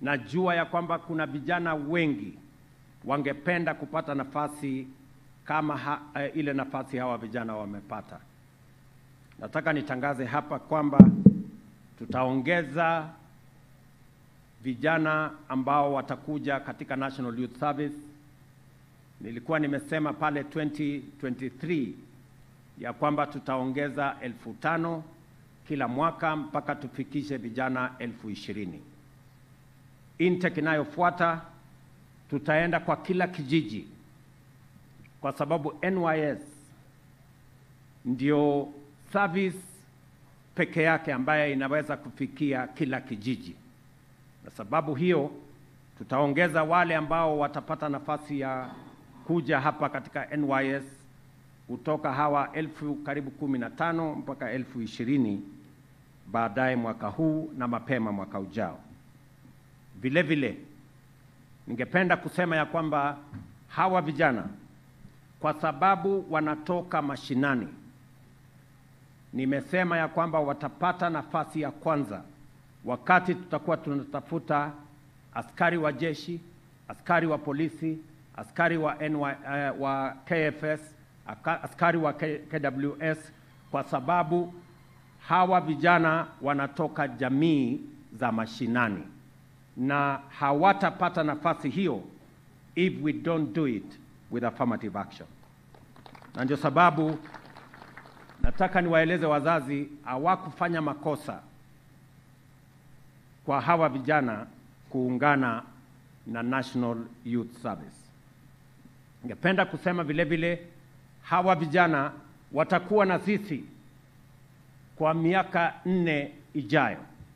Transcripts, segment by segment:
najua ya kwamba kuna vijana wengi wangependa kupata nafasi kama ha, eh, ile nafasi hawa vijana wamepata. Nataka nitangaze hapa kwamba tutaongeza vijana ambao watakuja katika National Youth Service. Nilikuwa nimesema pale 2023 ya kwamba tutaongeza elfu tano kila mwaka mpaka tufikishe vijana elfu ishirini. Intake inayofuata tutaenda kwa kila kijiji, kwa sababu NYS ndio service peke yake ambaye inaweza kufikia kila kijiji. Na sababu hiyo tutaongeza wale ambao watapata nafasi ya kuja hapa katika NYS kutoka hawa elfu karibu kumi na tano mpaka elfu ishirini baadaye mwaka huu na mapema mwaka ujao. Vile vile ningependa kusema ya kwamba hawa vijana kwa sababu wanatoka mashinani, nimesema ya kwamba watapata nafasi ya kwanza wakati tutakuwa tunatafuta askari wa jeshi, askari wa polisi, askari wa, NY, uh, wa KFS, aka- askari wa K, KWS, kwa sababu hawa vijana wanatoka jamii za mashinani na hawatapata nafasi hiyo if we don't do it with affirmative action. Na ndio sababu nataka niwaeleze wazazi hawakufanya makosa kwa hawa vijana kuungana na National Youth Service. Ningependa kusema vile vile hawa vijana watakuwa na sisi kwa miaka nne ijayo.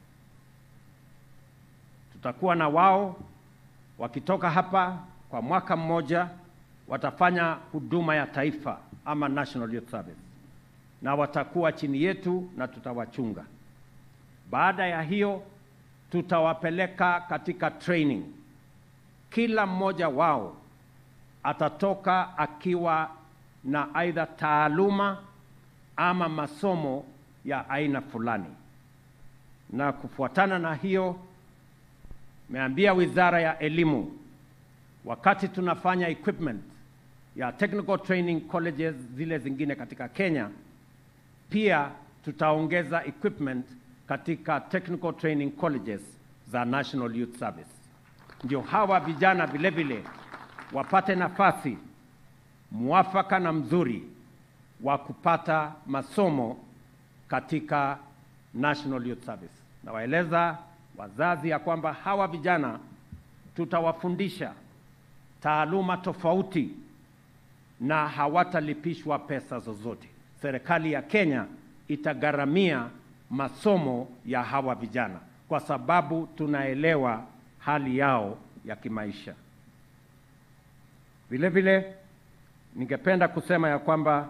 Tutakuwa na wao wakitoka hapa kwa mwaka mmoja, watafanya huduma ya taifa ama National Youth Service, na watakuwa chini yetu na tutawachunga. Baada ya hiyo tutawapeleka katika training. Kila mmoja wao atatoka akiwa na aidha taaluma ama masomo ya aina fulani, na kufuatana na hiyo, meambia Wizara ya Elimu, wakati tunafanya equipment ya technical training colleges zile zingine katika Kenya, pia tutaongeza equipment katika technical training colleges za National Youth Service, ndio hawa vijana vile vile wapate nafasi mwafaka na mzuri wa kupata masomo katika National Youth Service. Nawaeleza wazazi ya kwamba hawa vijana tutawafundisha taaluma tofauti na hawatalipishwa pesa zozote. Serikali ya Kenya itagharamia masomo ya hawa vijana kwa sababu tunaelewa hali yao ya kimaisha. Vile vile ningependa kusema ya kwamba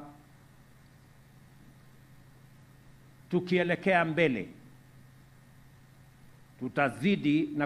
tukielekea mbele tutazidi na